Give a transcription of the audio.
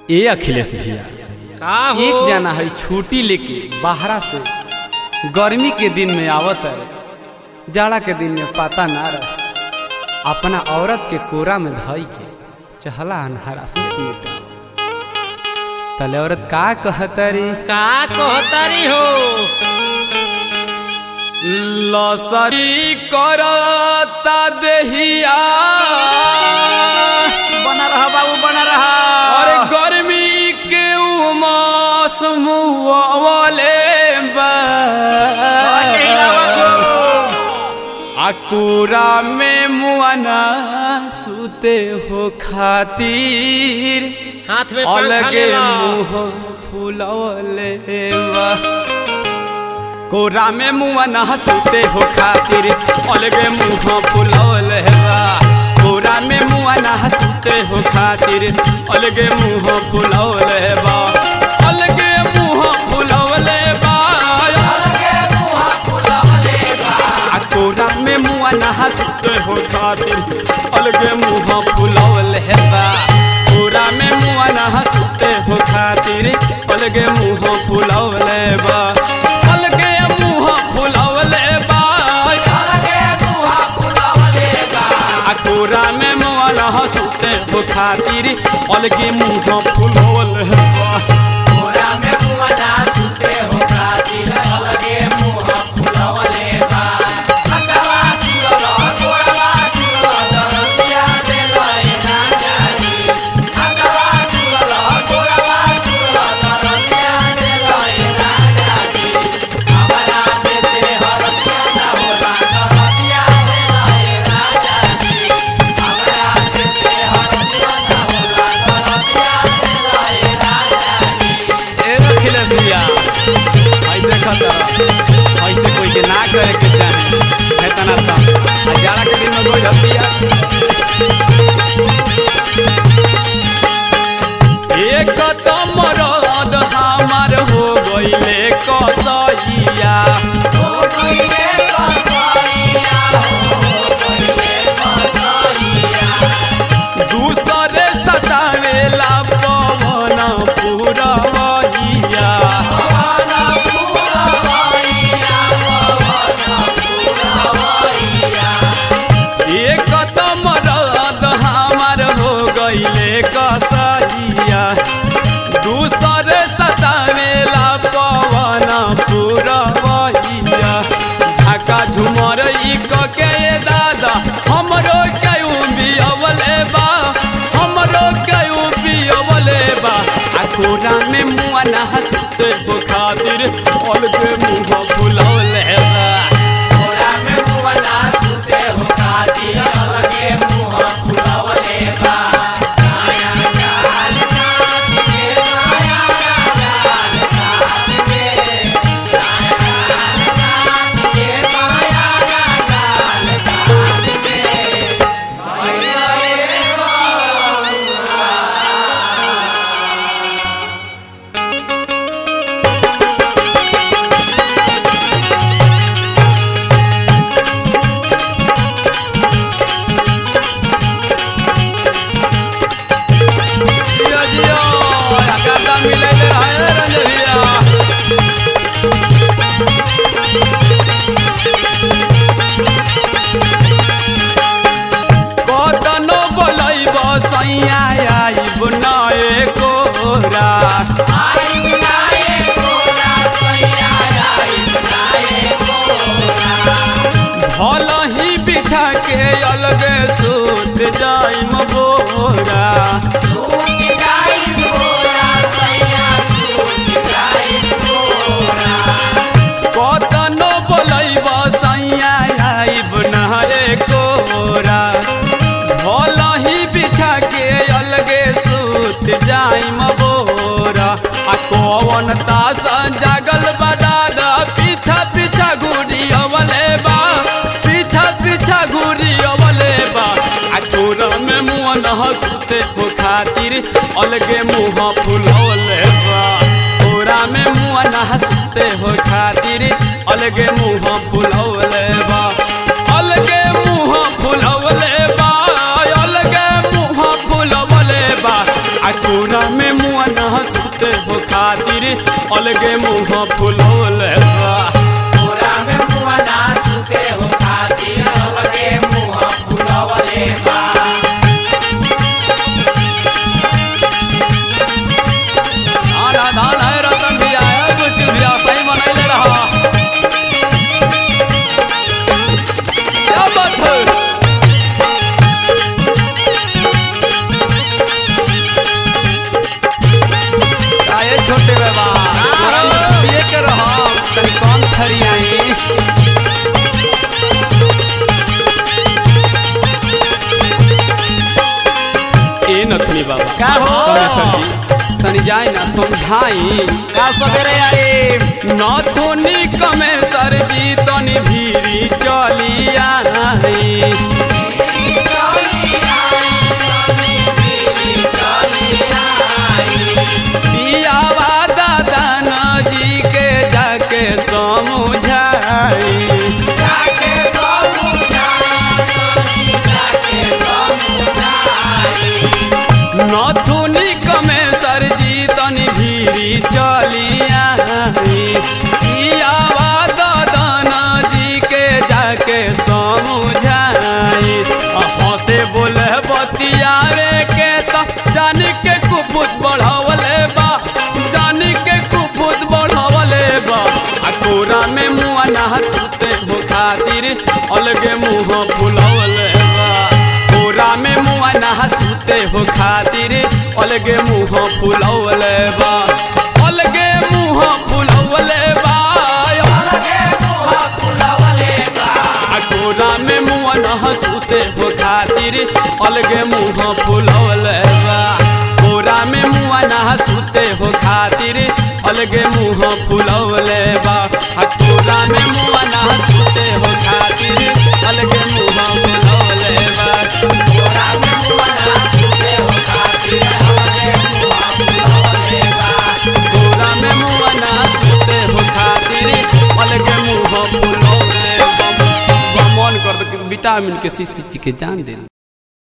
ए अखिलेश भैया का हो एक जना है छुट्टी लेके बाहरा से गर्मी के दिन में आवत है जाड़ा के दिन में पता ना रहे अपना औरत के कोरा में धई के चहला हरासमेंट में तले औरत का कहतरी का कहतारी हो लसरी करता देहिया बना रहा बाबू बना रहा अरे गर्मी के उमास मुआवले अकुरा में मुआना सुते हो खातिर हाथ में पंखा अलगे ले ला मुंह फुलवले बा कोरा में मुआना सुते हो खातिर अलगे मुंह फुलवले बा कोरा में मुआना सुते हो खातिर अलगे मुंह फुलवले बा अलगे मुंह फुलवले बा अलगे मुंह फुलवले बा आ कोरा में मुआना सुते हो खातिर अलगे मुंह फुलवले बा कोरा में मुआना सुते हो खातिर अलगे मुंह फुलवले बा अलगे मुंह फुलवले बा अलगे मुंह फुलवले बा आ कोरा में मुआना सुते हो खातिर अलगे मुंह फुलवले बा कोरा में मुआना सुते हो खातिर अलगे मुंह फुलवले बा हटवा चुरला कोरवा चुरला दरदिया दे लए ना जानी हटवा चुरला कोरवा चुरला दरदिया दे लए ना जानी हमारा देते हरदिया ना होला दरदिया दे लए ना जानी हमारा देते हरदिया ना होला दरदिया दे लए ना जानी ए रखिले भैया ऐसे खतर ऐसे कोई के ना करे के चाहे हेतना ता आ जाड़ा के दिन में कोई हतिया एक तो मरद हमार हो गईले कसैया हो गईले कसैया हो गईले कसैया दूसरे सतावेला पवन पुरवैया एक तो मरद हमार हो गईले कसैया दूसरे सतावेला पवन पुरवैया झाका झुमर ई क के ये दादा हमरो कयू बियवले बा हमरो कयू बियवले बा आ कोरा में मुआ ना हंसते हो खातिर अलगे मुंह फुलौले बा कोरा में मुआ ना हंसते हो खातिर अलगे मुंह फुलौले बा जियो जियो आकादा मिलैले रहे रंजबिया कतनो बोलैब सैया आइब नए कोरा भल ही बिछा के अलगे सूत जाइम बोरा कतनो बोलैब सैया आइब नहरे कोरा भल ही बिछा के अलगे सूत जाइम बोरा आ कौन तास जागल बदादा पीछा पीछा घूरी अवले बा पीछा पीछा घूरी अवले बा आ कोरा में मुँह न हंसते हो खातिर अलगे मुँह फुलौले बा कोरा में मुँह न हंसते हो खातिर अलगे मुँह फुलौले बा अलगे मुँह फुलौले बा अलगे मुँह फुलौले बा आ कोरा में मुँह अलगे मुंह फुलौले बा पूरा में मुआ ना सुते हो खातिर अलगे मुंह फुलवले बा आधा धान है रतन भी आया कुछ भी सही बनैले रहा क्या बात है आए छोटे बाबा थोड़ा मस्तिए के रहा तनी कम थरी आई ए नथनी बाबा का हो? कमेश्वर जी तनी जाई ना समझाई का सवेरे आई नथुनी कमेश्वर जी तनी भीरी चली आई पियावा दादा जी के जाके समझाई जाके नथुनी कमेश्वर जी तनी भीरी चलिया पियावा ददन जी के जाके समझाई हंसे बोले बतियावे के त जान के कुपुत बढ़ावले बा जान के कुपुत बढ़ावले बा आ कोरा में मुआ ना हंसते हो खातिर अलगे मुंह फुलवले बा कोरा में मुआ ना हंसते हो खातिर अलगे मुंह फुलवले बा अलगे मुंह फुलवले बा अलगे मुंह फुलवले बा आ कोरा में मुआ ना हंसते हो खातिर अलगे मुंह फुलवले बा कोरा में मुआ ना हंसते हो खातिर अलगे मुंह फुलवले बा आ कोरा में मुआ ना हंसते हो खातिर अलगे मुंह फुलवले बा पूरा में मुआ ना सुते हो खातिर अलगे मुंह फुलवले बा कोरा में मुआ ना हंसते हो खातिर अलगे मुंह फुलवले बा मन कर दे विटामिन के शीशी पी के जान दे